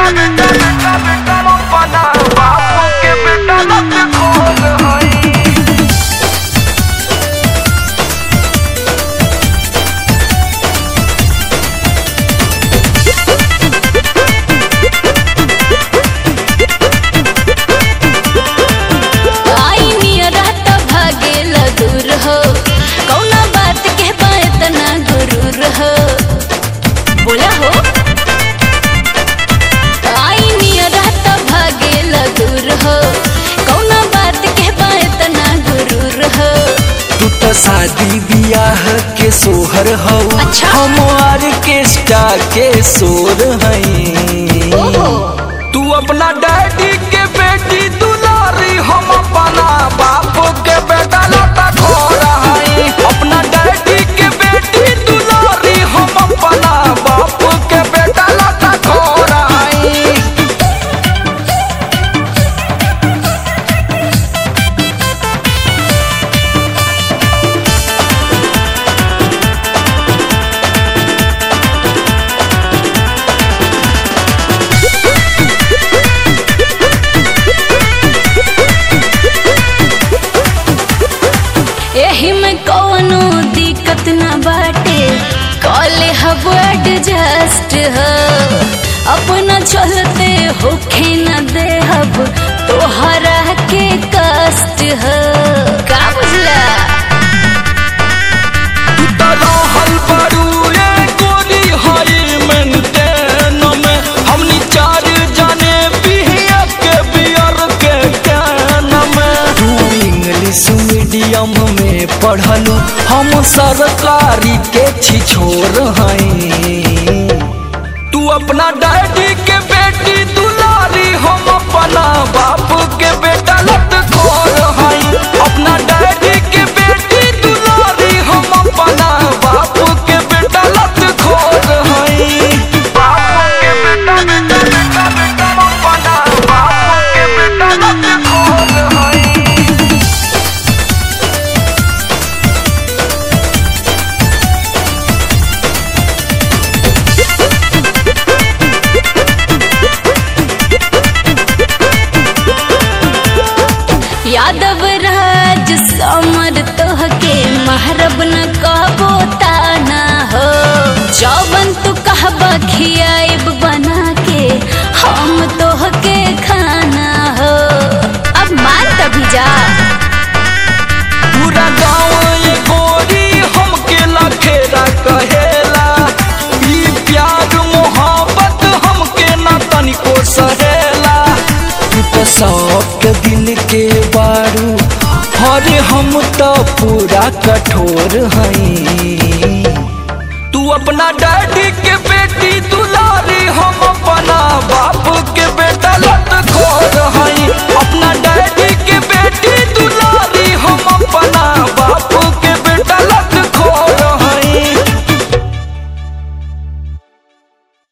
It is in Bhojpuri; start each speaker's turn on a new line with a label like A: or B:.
A: बेटा बेटा बेटा बेटा अपना बाप के बेटा लत खोल हई
B: आई नियरा त भागेल दूर हो कौना बात के बा इतना गुरूर हो बोला हो आई नियरा त भागेल दूर हो कौना बात के बा इतना गुरूर हो
C: तू तो शादी बियाह के सोहर हौ
B: अच्छा।
C: हम ऑर्केस्ट्रा के सोर हई
B: ओहो
A: तू अपना डैडी के बेटी दुलारी हम अपना बाप के बेटा लता खोर हई अपना डैडी के बेटी दुलारी हम अपना बाप के बेटा लता खोर हई
B: एही में कौनो दिक्कत न बाटे कॉले हब एडजस्ट हो अपना चलते होखे न दे हब तोहरा के कष्ट हो का बुझला
A: तू तो रहल बड़ू ए गोरी हई मेंटेन में हमनी चार जाने बिहिया के बियर के कैन में
C: तू इंग्लिश मीडियम में पढ़लू हम सरकारी के छिछोर हई
A: तू अपना डैडी के बेटी दुलारी हम अपना बाप के बेटा लत खोर हई अपना डैडी के बेटी दुलारी हम अपना बाप के बेटा लत खोर हई बाप के बेटा बेटा बेटा बेटा अपना बाप के बेटा लत खोर हई
B: यादव राज समर तोहके महरब न कहबो ताना हो जौवन तू कहबा खियाइब बना के हम तोहके खाना हो अब मान तभी जा
A: पूरा गाँव ये गोरी हमके लखेरा कहेला ई प्यार मोहब्बत हमके ना तनिको सहेला
C: तू तो सबके दिल के बारू अरे हम तो पूरा कठोर हई
A: तू अपना डैडी के